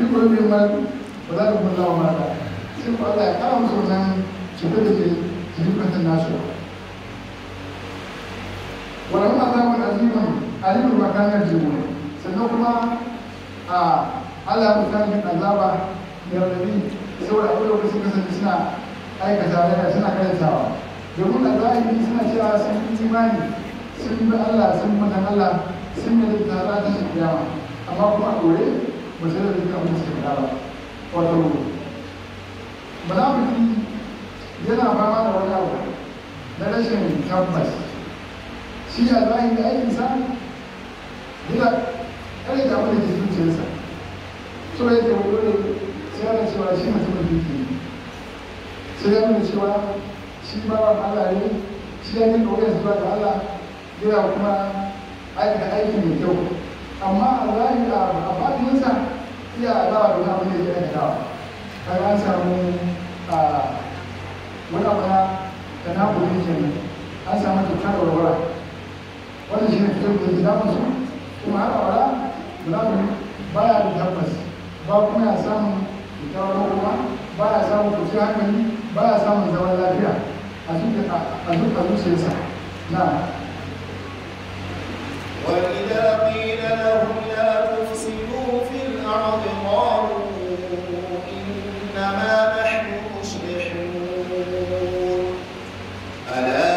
duk wani mai ma ba za ka kuma lawa mata sai ku Allah ya kara musu wannan cutar da ke jikin kantan nasu wannan azabun aziman alimin makanar jimu sannan kuma a Allah ya mutane azaba da rabi saboda abin da suka kasance suna aikata da suna karantawa domin a zahiri suna cewa sun yi imani sun bi Allah sun mutan Allah sun yi da tara ta shi kiyama amma kuma a ɗore ba sai da dukkan abin da suka faɗa ba wato munafiki yana fama da wani abu na rashin tabbas shi a zahiri aikinsa yana kare da abin da ke zuciyarsa so yake wani dole sai ana cewa shi mutumin duki ne sai ya nuna cewa shi bawan Allah ne shi ya nika wajen zuwa ga Allah yana kuma aikata aiki mai kyau amma a zahiri a fadinsa iya adawa da wani abin da ya aikatawa kaga an samu wani abu na da na kudi kenan an samu cutar warwara wannan shi ne fitar da ke damun su kuma har awara munafin baya da tabbas ba kuma ya samun kyakkyawar kuma ba ya samun kwanciyar hankali ba ya samun zaman lafiya a zuciyarsa na وإذا قيل لهم لا تفسدوا في الأرض قالوا إنما نحن مصلحون ألا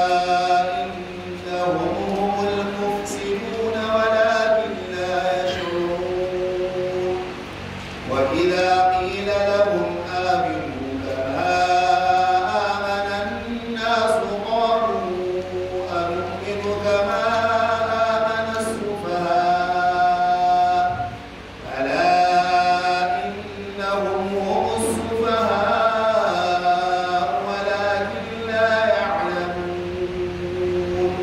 إنهم هم المفسدون ولكن لا يشعرون وإذا قيل لهم آمنوا كما آمن الناس قالوا أنؤمن كما آمن السفهاء ألا إنهم هم السفهاء ولكن لا يعلمون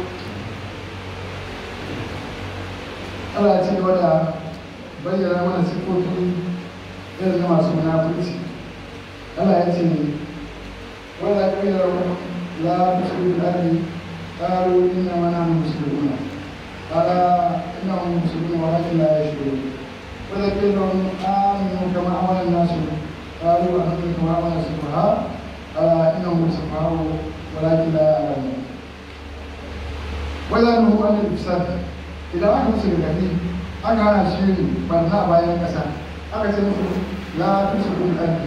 Allah ya ci gaba da bayyana mana siffofi irin na masu munafurci Allah ya ce wanda ya kai da la tushriku bil ardi qalu inna ma nahnu muslimuna ala innahum muslimuna walakin la yashkurun wanda ya kai da aminu kama amana nasu qalu ahamdu kama amana sufaha ala innahum sufaha walakin la ya'lamun wala nuhu an al-ifsad idan aka musu rigakafi aka hana shi barna a bayan ƙasa aka ce musu la tusiru al-ardi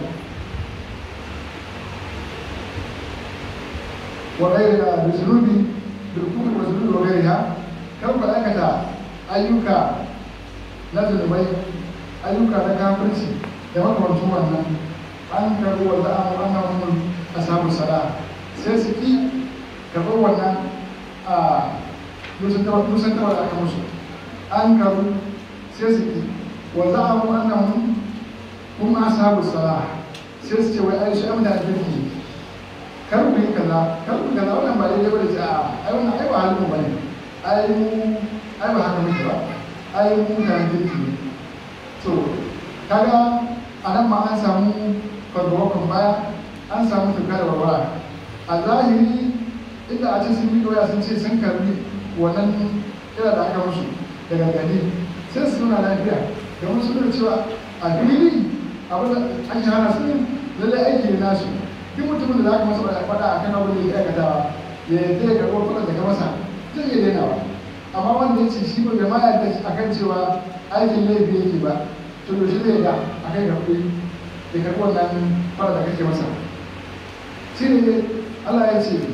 wa ghayra bizulubi bil kufri wa zulubi wa ghayriha kar ku aikata ayyuka na zunubai ayyuka na kafirci da makamancin wannan an karu wa za'amu annahum ashabu sala sai su ki karɓar wannan a musan kawai aka musu an karu sai su ki wa za a mu annan kuma ashabu sala sai su ce wai ai shi amda kirki kar ku yi kaza kar ku kaza wannan ba daidai bane a ai wannan ai ba halin mu bane ai mu ai ba haka muke ba ai mu kan kirki ne to kaga anan ma an samu fargawakon baya an samu tuka da warwara a zahiri inda a ce sun yi doya sun ce sun karbi wannan kira da aka musu da gargadi sai su nuna lafiya domin su nuna cewa a fili abin da an yi hana su lallai aiki ne nasu duk mutumin da za ka masa faɗa a kan abin da ya aikatawa ya yadda ya karɓo faɗa da ka masa zai iya dainawa amma wanda ya ce shi ba bai ma yadda a kan cewa aikin laifi yake ba to yaushe zai da a kai karɓi ya karɓi wannan faɗa da kake masa shi ne Allah ya ce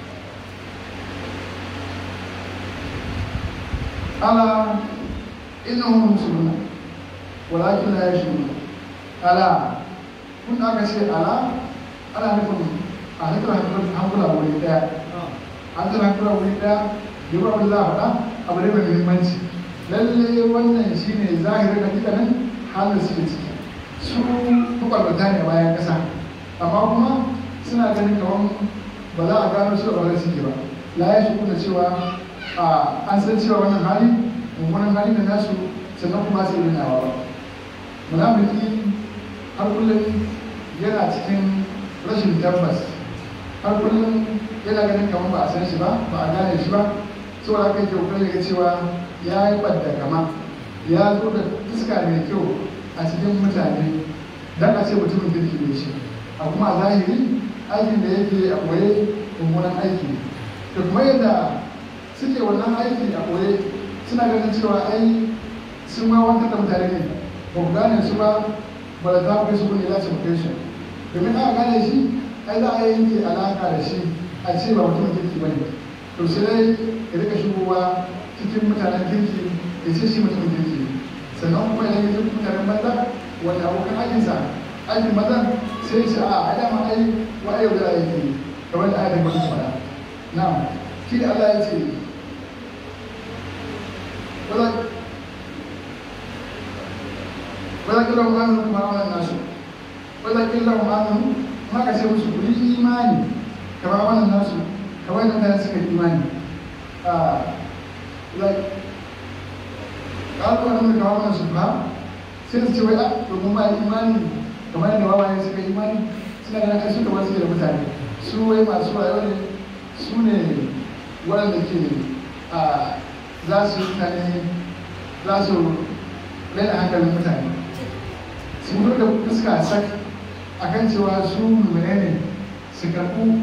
ala innahum muslimuna walakin la yashurun ala kun aka ce ala ana nufin a hankula hankula wuri daya hankula hankula wuri daya yi ba wanda za a faɗa abu ne mai muhimmanci lalle wannan shine zahirin hakikanin halin su ciki su makwalbata ne bayan ƙasa amma kuma suna ganin kamar ba za a gano su a wani suke ba la ya shi kuna cewa an san cewa wannan hali mummunan hali da nasu sannan kuma sai yi nawa ba munafiki har kullum yana cikin rashin tabbas har kullum yana ganin kamar ba a san shi ba ba a gane shi ba saboda haka yake kokarin ga cewa ya yi ɓadda kama ya zo da fuska mai kyau a cikin mutane dan a ce mutumin kirki ne shi a kuma a zahiri aikin da yake a koye mummunan aiki ne da kuma yadda suke wannan aiki a koye suna ganin cewa ai sun ma wanda da mutane ne ba ku gane su ba ba da za ku kai su kun ila su domin aka gane shi ai za a yanke alaka da shi a ce ba mutumin kirki ba ne to sai dai ya rika shigowa cikin mutanen kirki ya ce shi mutumin kirki ne sannan kuma idan ya ce mutanen banza wani abokan aikinsa aikin maza sai ya ce a a dama ai wa yau da aiki kamar da ayatin wani fara na shi da Allah ya ce wala kila mu amanu kuma wannan nasu wala kila mu amanu maka ce musu ku yi imani kamar wannan nasu kamar da mutane suka yi imani a like ƙarfi wani da kawo wannan su ba sai su ce wai a domin ba imani kamar yadda wawaye suka yi imani suna ganin ai suka wasu da mutane su wai masu rayuwa ne su ne waɗanda ke a za su yi mutane za su raina hankalin mutane su fito da fuska sak a kan cewa su mummune ne su karɓu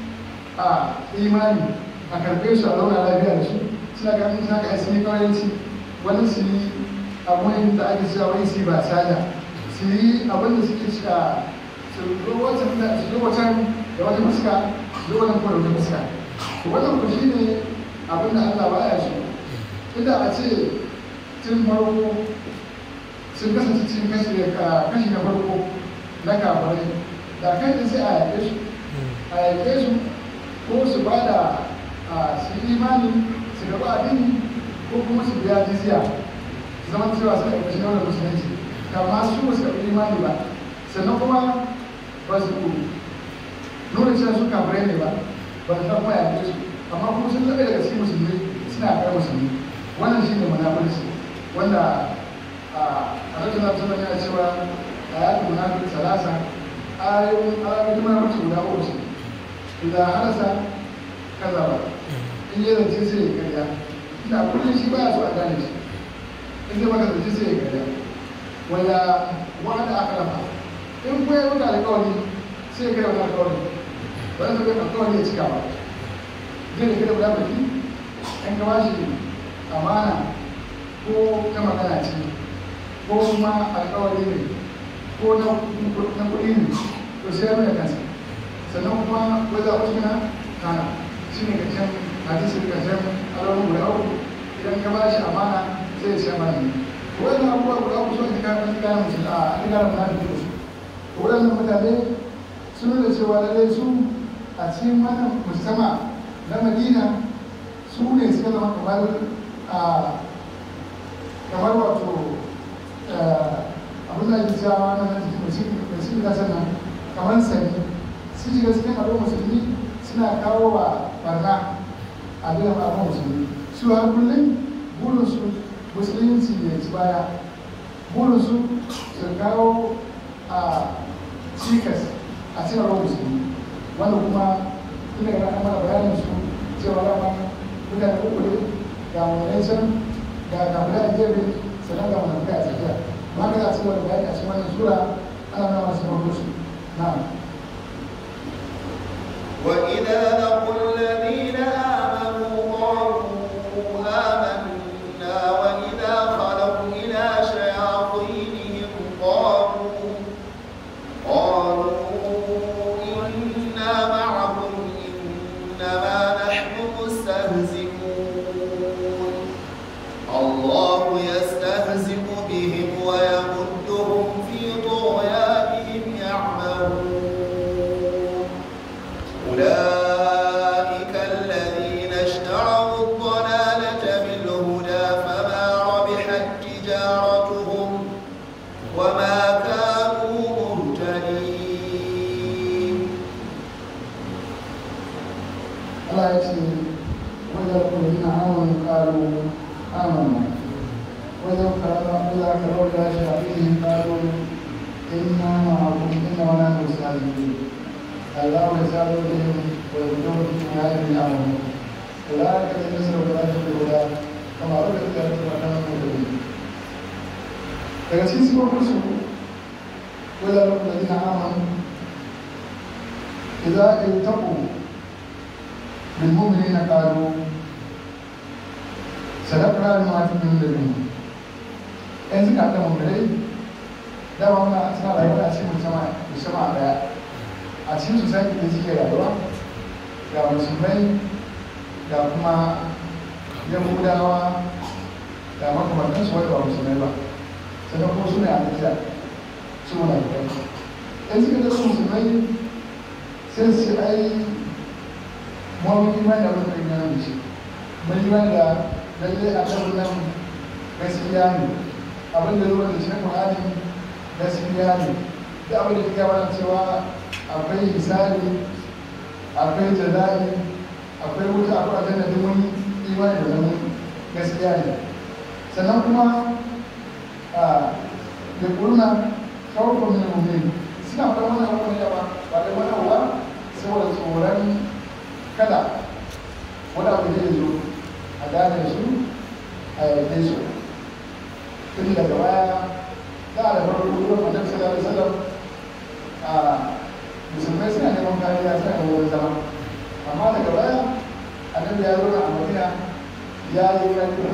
a imani a karɓe su a zauna lafiya da su suna ganin suna ka asini kawayanci wani su yi abin da ake cewa wai su ba sada su yi abin da suke cewa su zo wancan da su zo wancan da wata fuska su zo wannan kuma da wata fuska to wannan ku shi ne abin da Allah ba ya so inda a ce tun farko sun kasance cikin kashi kashi na farko na kafirai da kai da sai a yaƙe su a yaƙe su ko su ba da su imani su gaba addini ko kuma su biya jizya su zama cewa suna ƙarshen daular musulunci kama su ba su karɓi imani ba sannan kuma ba su nuna cewa su kafirai ne ba ba su kuma yaƙe su amma kuma sun laɓe daga cikin musulmi suna kar musulmi wannan shi ne munafurci wanda a rajin na tsanan yana cewa a yaƙin munafurci salasa ayoyin ayoyin munafurci guda uku ce idan harasa kaza ba in yi zance sai ya karya ina kullum shi baya so a gane shi in zai maka zance sai ya karya wanda wanda aka rafa in kuma ya maka alƙawari sai ya kai wani alƙawari ba zai kai alƙawari ya cika ba zai da kai da baki in ka bashi amana ko ta magana ce ko kuma alƙawari ne ko na kuɗi ne to sai ya nuna kansa sannan kuma ko za ku tuna kana shi ne karshen hadisi karshen alamun guda uku idan ka bashi amana sai ya siya mana ne wannan abubuwa guda uku sun jika kan gane musulmi a an gane munafiki da su waɗannan mutane sun nuna cewa lallai su a cikin wannan mujtama na madina su ne suka zama kamar a kamar wato abin da ake cewa na musulmi na sannan kamar sani su shiga cikin abin musulmi suna kawo wa barna a biyan abin musulmi su har kullum burinsu musulunci ya ci baya burinsu su kawo a cikas a cikin abin musulmi wanda kuma ina ga ana mana bayanin su cewa dama mutane uku ne ga wani can ga kamar a gefe sannan ga wani kai a tsakiya ma ka za a cikin wani bayani a cikin wannan sura ana nuna masu farko su na'am وإذا لقوا الذين آمنوا قالوا آمنا وإذا خلوا إلى شياطينهم قالوا قالوا إنا معكم إنما نحن مستهزئون الله يستهزئ بهم ويمدهم في طغيانهم يعمهون أولئك الذين اشتروا الضلالة بالهدى فما ربحت تجارتهم وما كانوا مهتدين Allah ya ce wajen kulina amon karo amon wajen karama Allah ka rauta shi a fiye karo inna ma'akum inna wala nusalimin Allah ya salo da yin wajen cikin yayin amon kula ka da nasa da kula da kula kama wadda ta yi ta kan mutum daga cikin sifofin su wadda rabu da dina aman idza iltaqu bil mu'minina qalu sadaqna lima tu'minu bihi yanzu ka da mu'minai dama muna suna rayuwa a cikin musamman musamman daya a cikin society da suke rayuwa ga musulmai ga kuma yahudawa da makamantansu wanda ba musulmai ba sannan kuma su ne a Najeriya su muna da kai in suka zama musulmai sai su ai mawa imani da abin da ya nan shi mun imani da lalle a kan nan gaskiya ne abin da zuwa da cikin Qur'ani gaskiya ne da abin da ya gaba cewa akwai hisabi akwai jazai akwai wuta akwai aljanna duk mun imani da mun gaskiya ne sannan kuma da kurna kawai min mu'min suna fara wannan abubuwan yawa ba da wani abuwa saboda tsoron kada wani abu zai zo a gane su a yarda su tun daga baya za a da farko ruwan annabi sallallahu alaihi wasallam a musulmai suna neman kariya suna da wurin zama amma daga baya annabi ya zo a madina ya yi ƙarfi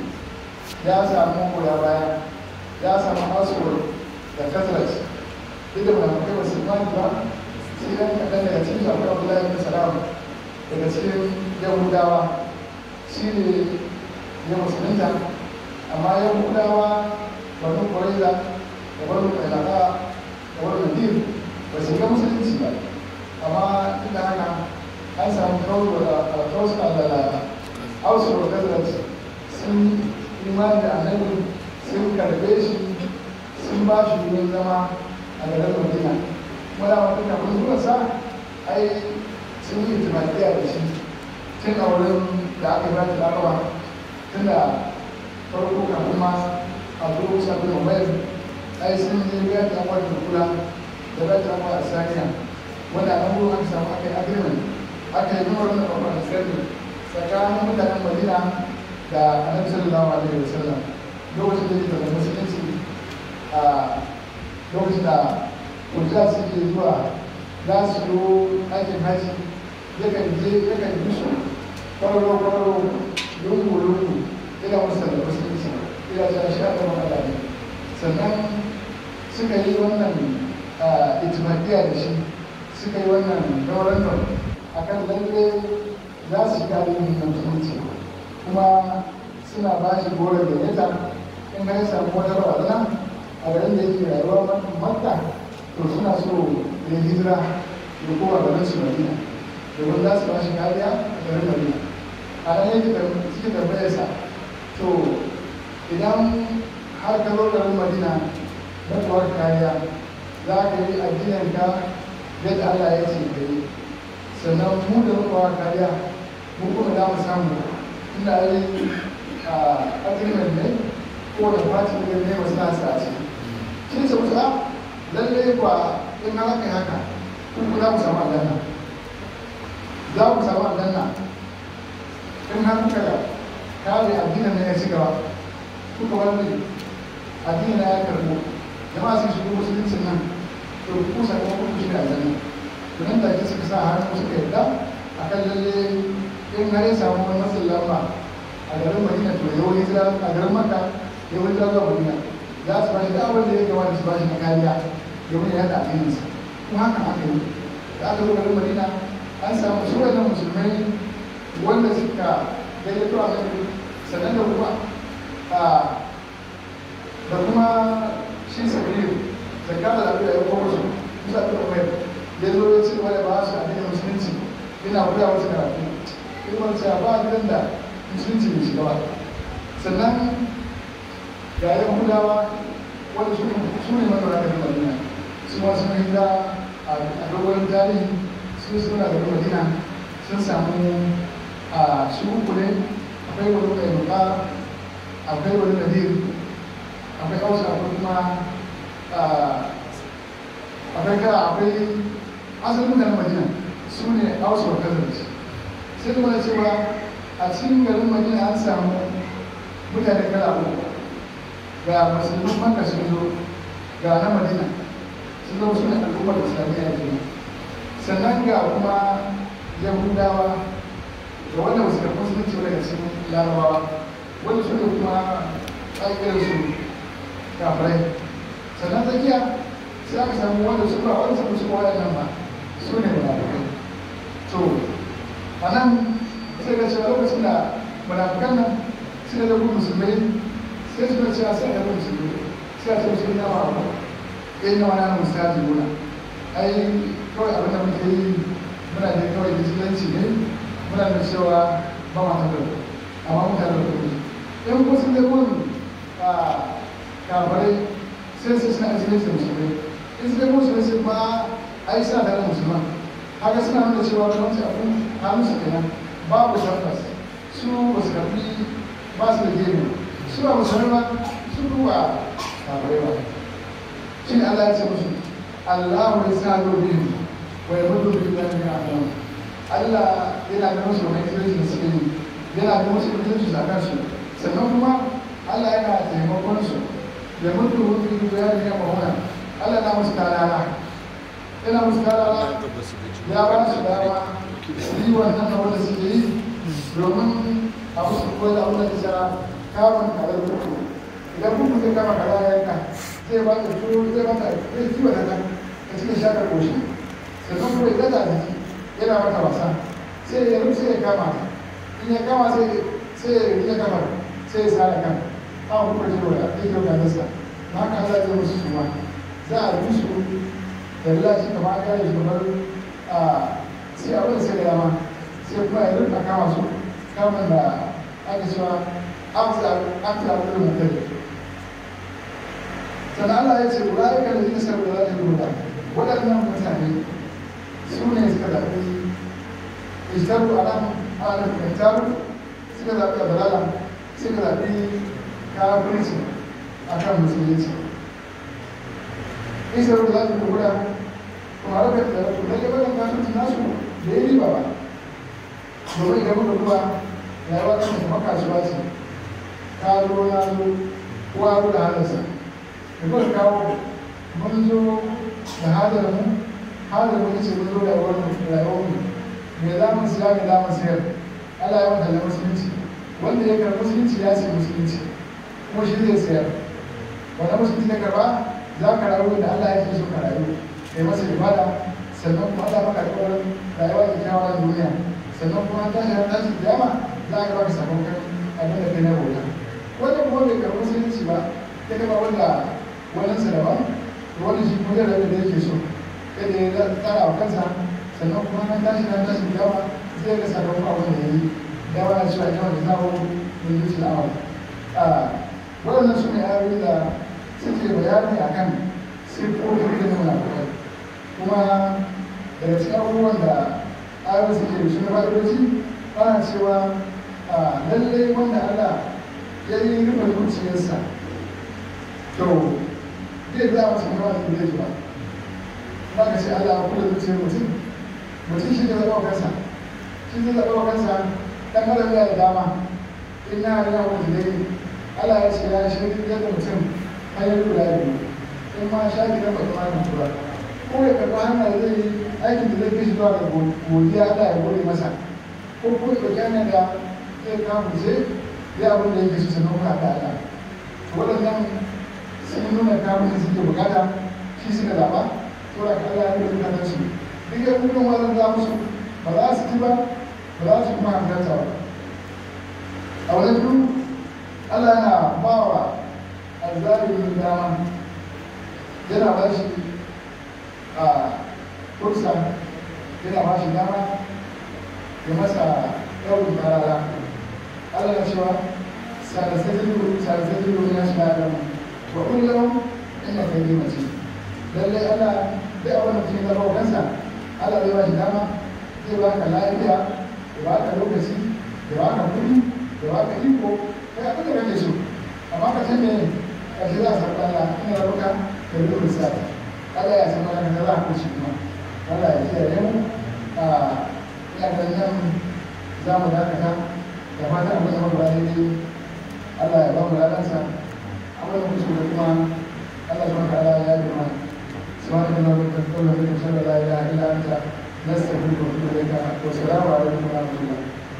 ya samu goya baya ya samu aswad da kazrat duk da munafikai ba su imani ba sai dan kaɗan daga cikin akwai abdullahi bin salam daga cikin yahudawa shi ne ya musulunta amma yahudawa banu kuraiza da banu kailaka da banu nadir ba su ga musulunci ba amma duk da haka an samu kawo da alkawus da ausar da kazrat sun imani da annabi sun karbe shi sun ba shi wurin zama a garin madina wanda wata kafin zuwa sa ai sun yi itimakiya da shi tun a wurin da aka yi bata larawa tun da farko kafin ma a zuwa sabbin mabayar ai sun yi biya da wani kula da bata larawa a saniya wanda a nan aka samu aka yi agreement aka yi nuna wannan babban sirri tsakanin mutanen madina da annabi sallallahu alaihi wasallam lokacin da yake da musulunci a lokacin da kujja suke zuwa za su yi aikin haji yakan je yakan yi su kwararo kwararo lungu lungu ina musa da musulunci ina ta sha da matsala ne sannan suka yi wannan itimadiyya da shi suka yi wannan daurantar a kan lalle za su shiga da yin musulunci kuma suna ba shi goron da yata in ya samu wata barazana a garin da yake rayuwa makka to suna so ya hijira da kowa garin su madina domin za su ba shi kariya a garin madina a nan yake da suke tambayar sa to idan har ka zo garin madina na kuwar kariya za ka yi addinin ka yadda Allah ya ce ka yi sannan mu da muka kariya mu kuma za mu samu ina yi a agreement ne ko da fati ne ne masu nasa a ciki shi ce musu a lalle ba in har aka yi haka kuma za mu samu aljanna za mu samu aljanna in har kuka kare addinin ne ya ci gaba kuka bar ne addinin na ya karbo jama'a sun shigo musuluncin nan to ku sakamakon ku shiga aljanna to nan take suka sa hannu suka yarda akan lalle in har ya samu wani matsin lamba a garin madina to yau hijira a garin maka yau hijira zuwa madina za su bashi da abin da ya kamata su bashi na kariya domin ya yada addininsa kuma haka aka yi da aka zo garin madina an samu su wannan musulmai wanda suka gayyato a nan sannan da kuma da kuma shi sabiru zakka da lafiya ya kuma su musa ta kuma ya zo ya ce wani ba su addinin musulunci ina koya wasu karatu ilmar cewa ba gidan da musulunci bai shiga ba sannan ga yan hudawa wanda su ne mazauna garin madina su ma sun hijira a dogon tarihi su suna garin madina sun samu a su uku ne akwai wani mai nuka akwai wani nadir akwai hausa akwai kuma akwai kara akwai asalin mutanen madina su ne hausa wa kazarci sai kuma cewa a cikin garin madina an samu mutane kala uku ga musulmin maka sun zo ga na madina sun zo suna al'ummar islamiyya ke sannan ga kuma yahudawa da wanda wasu karɓi musulunci daga cikin larabawa wanda su ne kuma ƙaƙirar su kafirai sannan tsakiya sai aka samu wanda su ba wanda su kuma waɗannan ba su ne munafukai to a nan sai ga cewa lokacin da munafukan nan suka da musulmai sai suka cewa sai da musulmai sai a ce su ina wa abu in na wani mustaji muna ai kawai abin da muke yi muna da kawai vigilanci ne muna da cewa ba ma ta da amma mutane da kuma in kuma sun zai kun kafarai sai su suna vigilanci da musulmai in su zai kun su sai ba ai suna tare da musulman haka suna nuna cewa da wancan abin hannun su kenan babu tabbas su ba su karfi ba su da gemi su ba musulmai ba su duba kafarai ba shi ne Allah ya ce musu Allah ya sa zo biyu wa ya mutu biyu da ya nan Allah yana da musu wani kirki da suke yi yana da musu kirki a kansu sannan kuma Allah yana taimakon su ya mutu biyu da ya ya mahuna Allah na musu talala yana musu talala ya ba su dama su yi wannan da wanda suke yi domin a musu koyi da abin da ta kamun kalar kuku idan kuku zai kama kaza ya yanka zai ba ta turo zai ba ta zai kiwa da ta ta cikin shakar koshi sannan kuma ya gaza da yana mata wasa sai ya rufe sai ya kama ta in ya kama sai sai ya rike kamar sai ya sare kan an kuma ji wa ya ke da nasa na haka Allah zai musu suma za a rufe su da lalaci kamar an gane shi kamar a sai abin sai da dama sai kuma ya rufe kama su kamar da ake cewa an fi abin da mutum sannan Allah ya ce ulaika da zai sabu da zai rubuta waɗannan mutane su ne suka zaɓi ishtaru a nan ana da ishtaru suka zaɓi a dalala suka zaɓi kafirci a kan musulunci ishtaru da zai rubuta kuma haka da lalle wannan kafirci nasu da ya riba ba domin idan muka duba rayuwa ta kuma kasuwa ce ka zo na zo kowa da halarsa da kuka kawo mun zo da hadar mu hadar mu ce mun zo da wani rayuwar mu me za mu siya me za mu sayar Allah ya wata musulunci wanda ya karɓi musulunci ya ce musulunci kuma shi zai sayar wanda musulunci na karɓa za ka rayu da Allah ya ke so ka rayu kai masa ibada sannan kuma Allah maka alƙawarin rayuwa da kyawawa a duniya sannan kuma ta shi ta shi kiyama za ka baka sakamakon abin da kai na bauta wanda kuma bai karɓi musulunci ba ya kama wanda wannan sa daban wani shi kuma zai rabu da yake so kada ya tsara wa kansa sannan kuma na tashi na tashi yawa zai ga sakamakon abin da ya yi yawa na cewa yawa da zawo mun yi tilawa waɗannan su ne ayoyi da suke bayani a kan siffofin da nuna kuɗai kuma daga cikin abubuwan da ayoyi suke da su na fa'idoci ana cewa lallai wanda Allah ya yi rufe zuciyarsa to zai za masa kuma da zai ji ba ba ka ce Allah kula zuciyar mutum mutum shi ne zaɓa kansa shi zai zaɓa kansa dan adam ya da dama in na yana wani dai Allah ya ce ya shi yadda mutum hanyar guda biyu in ma sha ki dan ba kuma tura ko ya karɓi hanyar da zai yi aikin da zai kai shi zuwa ga godiya Allah ya gode masa ko ko ya ɗauki hanyar da zai kama ce ya abin da yake so sannan kuma da Allah waɗannan sun nuna kamun da suke bukata shi suka zaɓa saboda ka Allah ya yi da su duk ya kuma wannan za musu ba za su ci ba ba za su kuma hankalta ba a wajen biyu Allah yana ba wa azzalimin dama yana ba shi a kursa yana ba shi dama ya masa yawon tarara Allah ya cewa sarasajin sarasajin ya shi na dama wa kullum ina kai yi mace lalle ana da abin da mutum ya zama kansa Allah zai ba shi dama zai ba ka lafiya ya ba ka lokaci ya ba ka kuɗi ya ba ka iko kai abin da kake so amma ka san me ƙarshe za a samu Allah ina rabuka da yi rusa Allah ya san mana da za ku ci kuma Allah ya kiyaye mu a ina ganin nan za mu dakata da fatan abin da mu ba daidai Allah ya ba mu ladansa wannan kuskure kuma Allah subhanahu wa ta'ala ya yi mana سبحانك اللهم وبحمدك اشهد ان لا اله الا انت نستغفرك ونتوب اليك والسلام عليكم ورحمه الله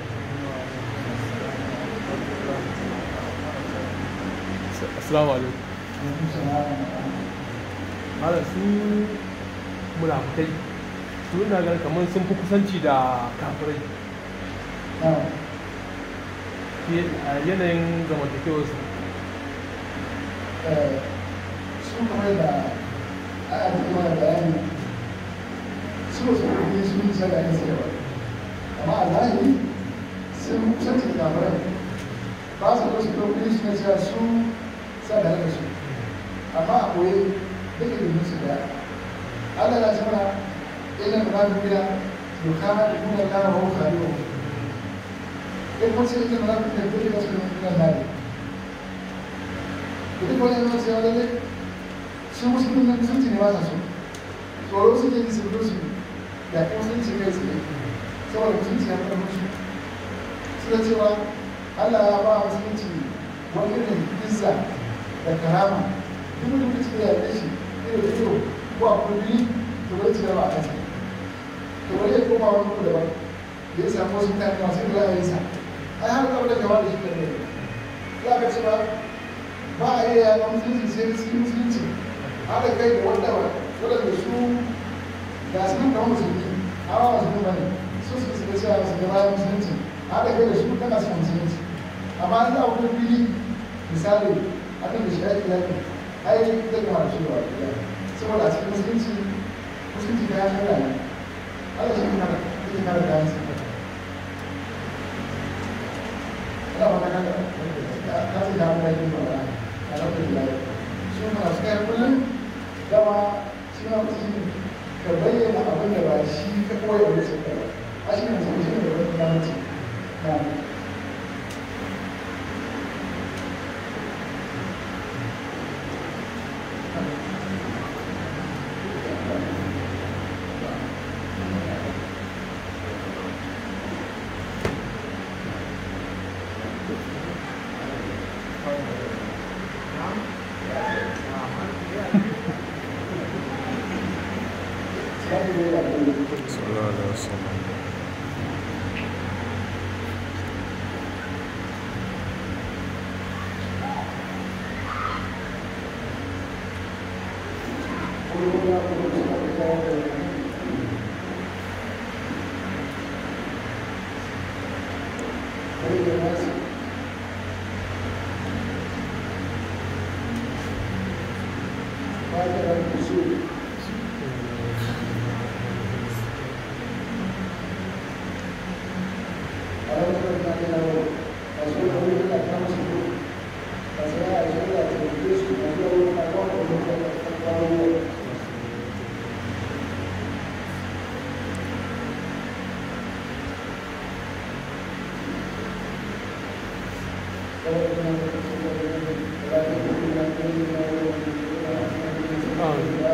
assalamu alaikum وعليكم السلام hala su munafukai su ina ganin kamar sun fi kusanci da kafirai نعم fiye a yanayin zamantakewarsu su kamar da aya ta kuma da bayani su su kuma su yi sai da ake sayarwa amma a zahiri sun kusanci da kafirai ba su ko su ɗauki su na cewa su sa da da su amma a koyi duka da su daya Allah ya ce mana illa munafiqina yukhadi'una Allah wa huwa khadi'uhum in kun ce illa munafiqina duka su ne nan duk wani yana cewa lalle su musulmi na musulunci ne ba sa so tsoro suke yi su su da kuma musulunci kai tsaye saboda musulunci ya fara musu suna cewa Allah ya ba musulunci wani irin izza da karama duk wani mutum da ya yi shi ido da ido ko a kurbi to bai cire ba a kansa to bari ya koma wani kuma daban da ya samu wasu mutane masu yin ra'ayinsa ai har kawai da gaba da shi da ne za ka ce ba ba a iya yaƙa musulunci sai da cikin musulunci haɗa kai da wanda ba waɗanda su ga su nan kamar musulmi amma musulmi ba ne su su suka cewa su ga bayan musulunci haɗa kai da su kana son musulunci amma an za a wani fili misali abin da shi ake yaƙi ai zai gama da shi ba saboda a cikin musulunci musulunci da ya shi ne Allah shi ne kada yake kada kayan sa Ina ba ta kada ka ce da mu da yin ba alhamdulillah su masu kai kullum dama suna mutum ka bayyana abin da ba shi ka koya da su ka a shi ne mutum shi ne da wani damar na sallallahu alaihi wasallam Thank you.